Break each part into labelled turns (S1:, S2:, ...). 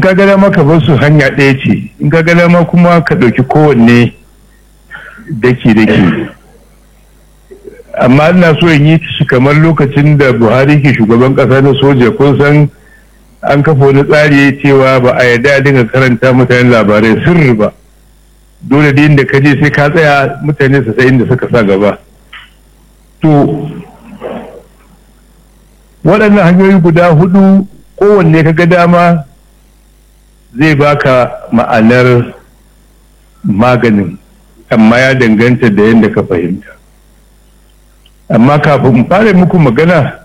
S1: ka gada maka bar su hanya ɗaya ce in ka gada ma kuma ka ɗauki kowanne daki daki amma ina so in yi shi kamar lokacin da buhari ke shugaban ƙasa na soja kun san an kafa wani tsari cewa ba a yarda dinga karanta mutane labarai sirri ba dole da inda ka je sai ka tsaya mutane su sai inda suka sa gaba to waɗannan hanyoyi guda hudu kowanne ka ga dama zai baka ma'anar maganin amma ya danganta da yadda ka fahimta amma kafin fara muku magana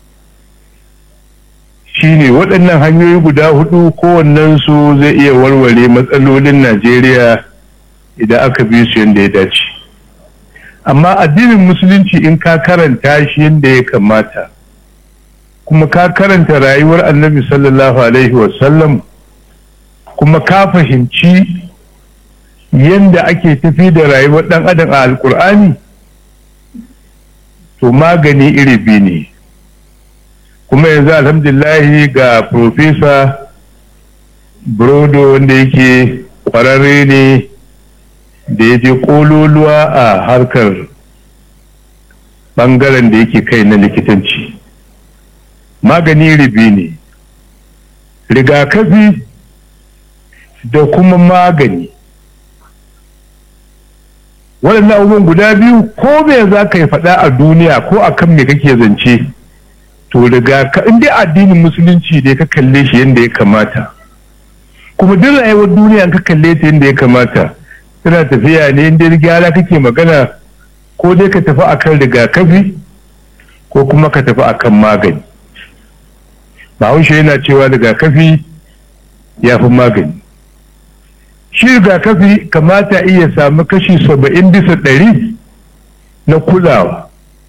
S1: shine waɗannan hanyoyi guda hudu kowannensu zai iya warware matsalolin najeriya idan aka bi su yadda ya dace amma addinin musulunci in ka karanta shi yadda ya kamata kuma ka karanta rayuwar annabi sallallahu alaihi wasallam kuma ka fahimci yadda ake tafi da rayuwar ɗan adam a alkur'ani to magani iri biyu ne kuma yanzu alhamdulillahi ga profesa brodo wanda yake kwararre ne da ya je kololuwa a harkar bangaren da yake kai na likitanci magani ribi ne rigakafi da kuma magani waɗannan abubuwan guda biyu ko me za ka yi faɗa a duniya ko a kan me kake zance to riga in dai addinin musulunci ne ka kalle shi yadda ya kamata kuma duk rayuwar duniya ka kalle ta yadda ya kamata tana tafiya ne inda gyara kake magana ko dai ka tafi akan rigakafi ko kuma ka tafi akan magani bahaushe yana cewa rigakafi ya fi magani shi rigakafi kamata iya samu kashi saba'in bisa ɗari na kulawa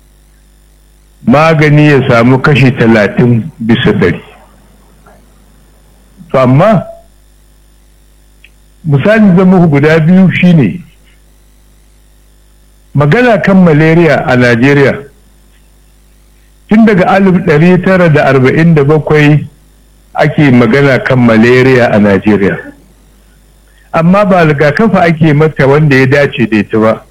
S1: magani ya samu kashi talatin bisa ɗari to amma misali zama guda biyu shine magana kan malaria a najeriya tun daga alif ɗari tara da arba'in da bakwai ake magana kan malaria a najeriya amma ba rigakafa ake mata wanda ya dace da ita ba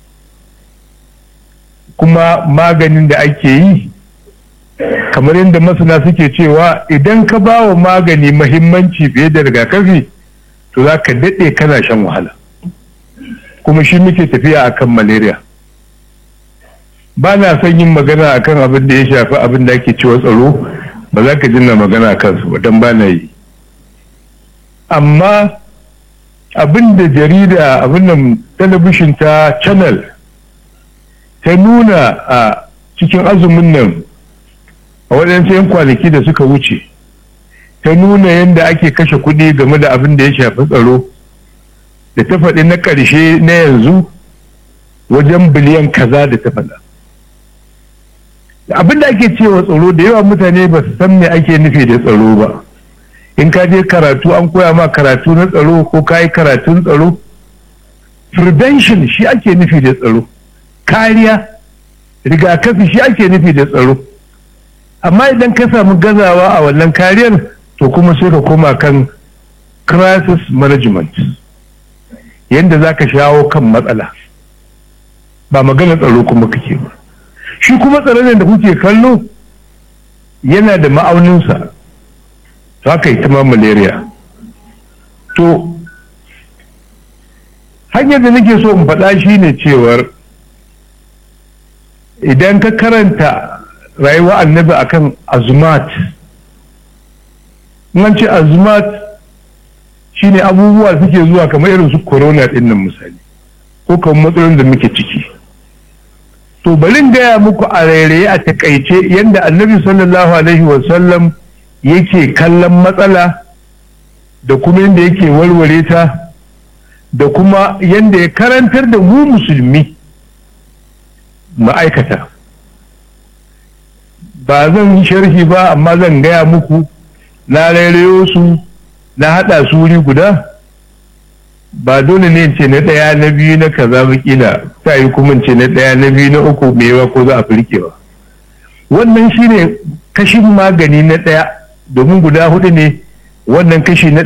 S1: kuma maganin da ake yi kamar yadda masana suke cewa idan ka ba wa magani mahimmanci fiye da rigakafi to za ka daɗe kana shan wahala kuma shi muke tafiya akan malaria ba na son yin magana akan abin da ya shafi abin da ake cewa tsaro ba za ka jinna magana kansu ba don ba na yi amma abin da jarida abin nan talabishin ta channel ta nuna a cikin azumin nan a waɗansu 'yan kwanaki da suka wuce ta nuna yadda ake kashe kuɗi game da abin da ya shafi tsaro da ta faɗi na ƙarshe na yanzu wajen biliyan kaza da ta faɗa abin da ake cewa tsaro da yawa mutane ba su san me ake nufi da tsaro ba in ka je karatu an koya ma karatu na tsaro ko ka yi karatun tsaro prevention shi ake nufi da tsaro kariya rigakafi shi ake nufi da tsaro amma idan ka samu gazawa a wannan kariyar to kuma sai ka koma kan crisis management yadda za ka shawo kan matsala ba magana tsaro kuma kake ba shi kuma tsaron da kuke kallo yana da ma'auninsa to haka ita ma malaria to hanyar da nake so in faɗa shi ne cewar idan ka karanta rayuwa annabi akan azumat an ce azumat shine abubuwa suke zuwa kamar irin su corona din nan misali ko kamar matsalolin da muke ciki to bari gaya muku a rairaye a takaice yadda annabi sallallahu alaihi wasallam yake kallon matsala da kuma yadda yake warware ta da kuma yadda ya karantar da mu musulmi ma'aikata ba zan yi sharhi ba amma zan gaya muku na rairayo su na haɗa su wuri guda ba dole ne ce na ɗaya na biyu na kaza kila ta yi kuma ce na ɗaya na biyu na uku mewa ko za a firke ba wannan shine kashin magani na ɗaya domin guda hudu ne wannan kashi na